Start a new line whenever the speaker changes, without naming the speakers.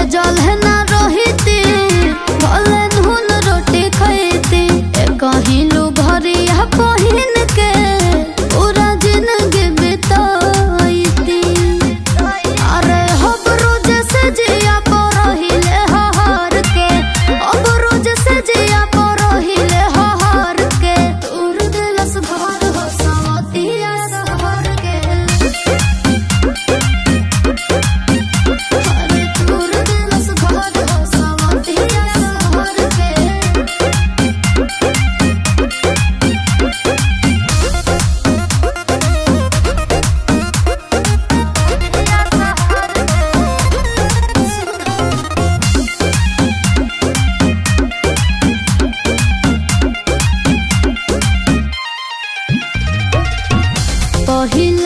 खोजल है ना रोहिती भले नून रोटी खैती ए कहिलू घरिया पहिन के पूरा जिंदगी बिताईती अरे हब रोज से जिया पर रहिले हहार के अब रोज से जिया पर रहिले हहार के तोर दिलस घर हो सवतिया सहर के अरे तोर दिलस घर हो सवतिया सहर के पहिल